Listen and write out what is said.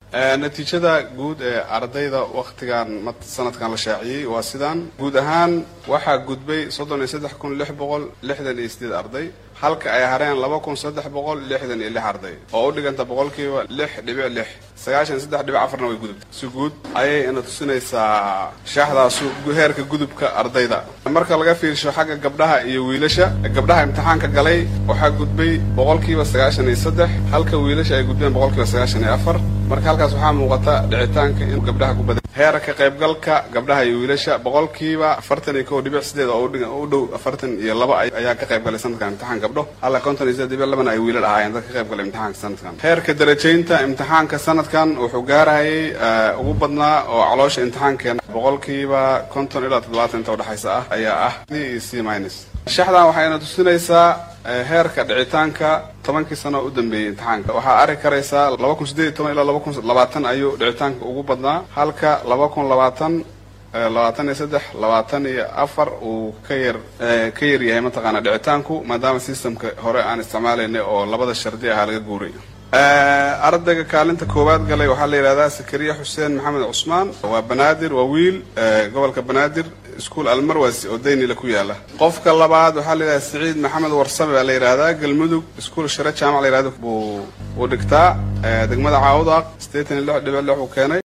natiijada guud ee ardayda wakhtigan sanadkan la shaaciyey waa sidaan guud ahaan waxaa gudbay soddon iyo saddex kun lix boqol lixdan iyo sideed arday halka ay hareen laba kun saddex boqol lixdan iyo lix arday oo u dhiganta boqolkiiba lix dhibic lix sagaashan saddex dhibic afarna way gudubtay si guud ayay ina tusinaysaa shaaxdaasu heerka gudubka ardayda marka laga fiirsho xagga gabdhaha iyo wiilasha gabdhaha imtixaanka galay waxaa gudbay boqolkiiba sagaashan iyo saddex halka wiilasha ay gudbeen boqolkiiba sagaashan iyo afar marka halkaas waxaa muuqata dhicitaanka in gabdhaha ku badan heerka qaybgalka gabdhaha iyo wiilasha boqolkiiba afartan iyo kow dhibic sideed oo u dhow afartan iyo laba ayaa ka qayb galay sanadkan imtixaan gabdho alla konton iyo sideed dhibic labana ay wiilal ahaayeen dad ka qayb galay imtixaanka sanadkan heerka darajaynta imtixaanka sanadkan wuxuu gaarahayay ugu badnaa oo caloosha imtixaankeena boqolkiiba konton ilaa toddobaatan inta udhexaysa ah ayaa ah d iyo c minus shaxdan waxayna tusinaysaa heerka dhicitaanka tobankii sano u dambeeyey imtixaanka waxaa arki karaysaa laba kun sideed iyo toban ilaa laba kun labaatan ayuu dhicitaanka ugu badnaa halka laba kun labaatan labaatan iyo saddex labaatan iyo afar uu ka yar ka yar yahay mataqaana dhicitaanku maadaama systemka hore aan isticmaalaynay oo labada shardi ahaa laga guuray ardayga kaalinta koowaad galay waxaa la yidhahdaa sakariya xuseen maxamed cusmaan waa banaadir waa wiil gobolka banaadir iskuol almarwas oo daynila ku yaala qofka labaad waxaa la yidhahdaa saciid maxamed warsame baa la yidhahdaa galmudug iskuol share jaamac la yidhahda buu uu dhigtaa degmada caawdaaq sideetan iyo lix dhibic lix uu keenay